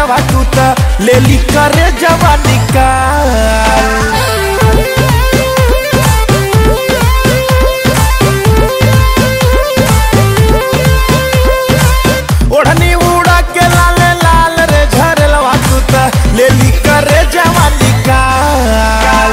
झरलवा तू त लेली करे जवानी काल ओढ़नी उड़ा के लाले लाल रे झरलवा तू त लेली करे जवानी काल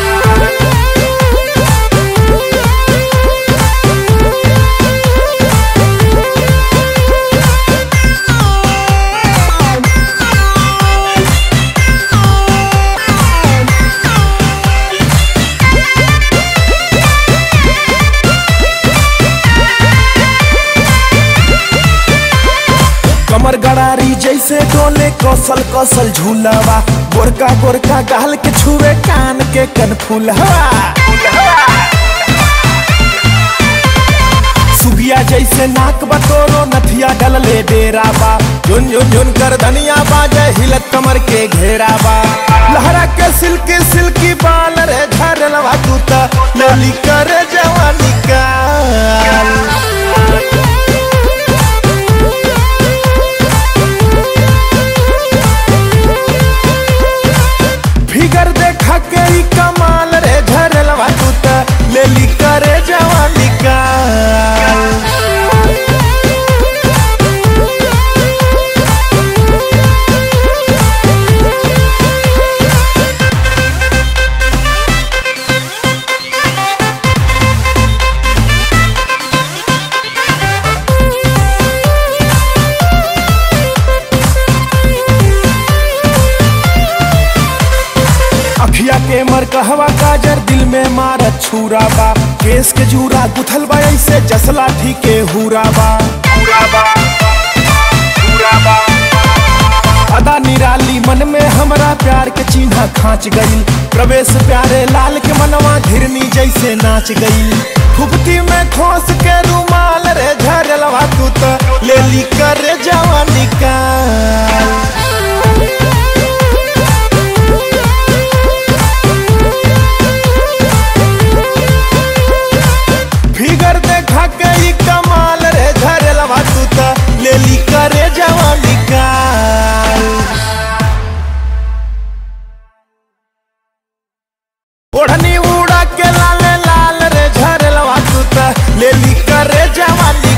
कमर गड़ारी जैसे डोले कौसल कौसल झूलवा गोरका गोरका गाल के छुए कान के कनफुलवा सुगिया जैसे नाक बतोरो नथिया डलले डेरा बा झुन झुन झुन कर धनिया बाजे हिलत कमर के घेरा बा लहरा के सिल्की सिल्की बाल रे झरलवा तू त लली करे जवानी काल फिगर देखा के ई कमाल रे झरलवा तू त लेली करे जवानी काल अखिया के मर कहवा काजर दिल में मारत छुरा बा केस के जूरा गुथल बा ऐसे जसला ठीके हुरा बा अदा निराली मन में हमरा प्यार के चिन्ह खांच गई प्रवेश प्यारे लाल के मनवा घिरनी जैसे नाच गई फुकती में खोस के रुमाल रे झरलवा तू त लेली करे जवानी काल फिगर देखा के ई कमाल रे झरलवा तू त लेली करे जवानी काल ओढ़नी उड़ा के लाले लाल रे झरलवा तू त लेली करे जवानी